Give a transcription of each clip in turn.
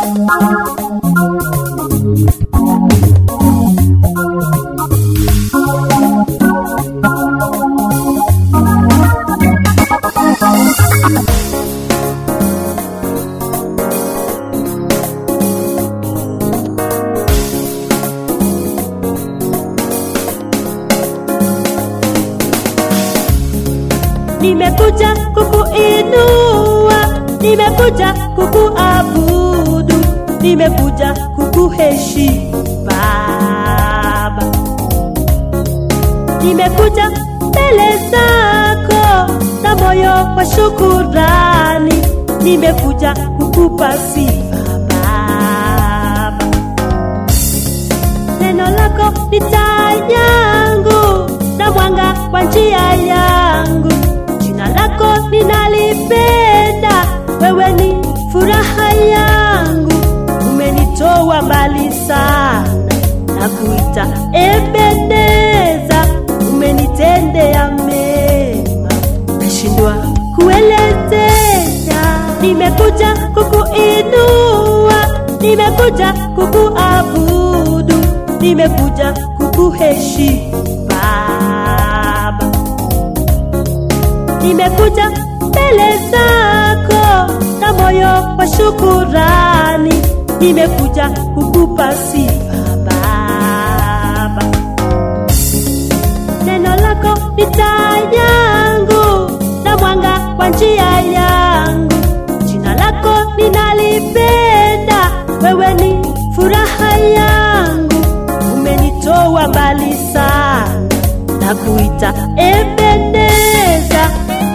nimekuja kukuinua, nimekuja kukuabudu, nimekuja kukuheshimu Baba, nimekuja mbele zako na moyo wa shukurani, nimekuja kukupa sifa Baba. Neno lako ni taa yangu na mwanga wa njia yangu. Jina lako ninalipenda, wewe ni furaha yangu. Umenitoa mbali sana na kuita Ebeneza, umenitendea mema, nashindwa kuelezea. Nimekuja kukuinua, nimekuja kukuabudu, nimekuja kukuheshimu Baba nimekuja mbele zako na moyo wa shukurani, nimekuja kukupa sifa Baba. Neno lako ni taa yangu na mwanga wa njia yangu. Jina lako ninalipenda, wewe ni furaha yangu. Umenitoa mbali sana na kuita Ebeneza.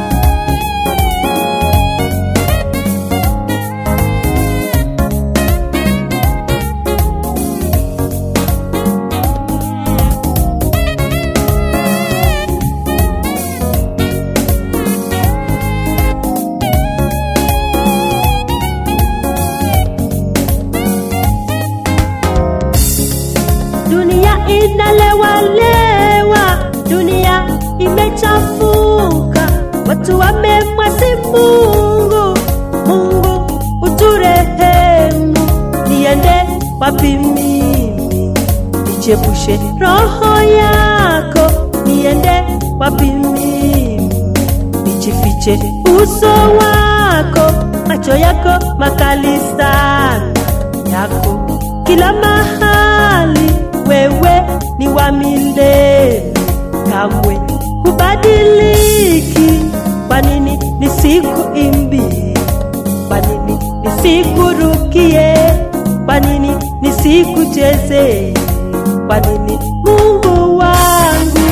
Dunia inalewalewa, dunia imechafuka, watu wamemwasi Mungu. Mungu uturehemu, niende wapi mimi? Nichepushe roho yako, niende wapi mimi? Nijifiche uso wako, macho yako makali sana yako kila mahali, wewe ni wa milele, kamwe hubadiliki. Kwa nini nisikuimbie? Kwa nini nisikurukie? Kwa nini nisikuchezee? Kwa nini Mungu wangu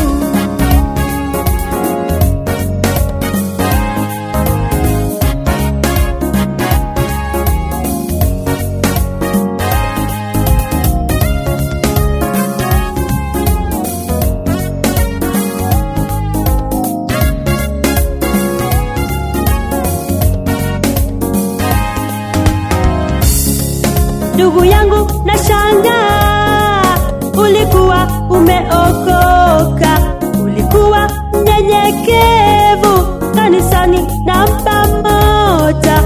ndugu yangu na shangaa, ulikuwa umeokoka, ulikuwa mnyenyekevu kanisani namba moja,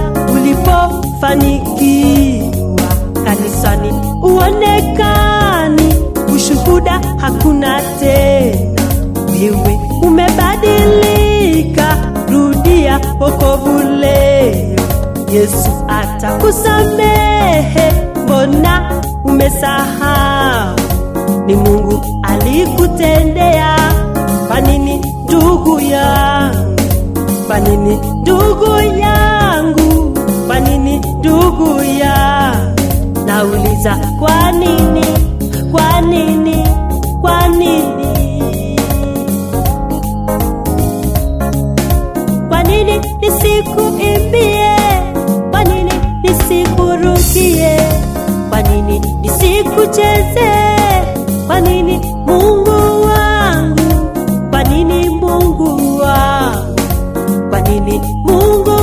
ulipofanikiwa kanisani uonekani, ushuhuda hakuna tena, wewe umebadilika, rudia wokovu leo. Yesu atakusamehe, mbona umesahau? Ni Mungu alikutendea. Kwa nini ndugu yangu? Kwa nini ndugu yangu? Kwa nini ndugu yangu? Nauliza, kwa nini? Kwa nini? Kwa nini? Kwa nini nisikuimbie? Kwa nini nisikurukie? Kwa nini nisikuchezee? Kwa nini Mungu wangu? Kwa nini Mungu wangu? Kwa nini Mungu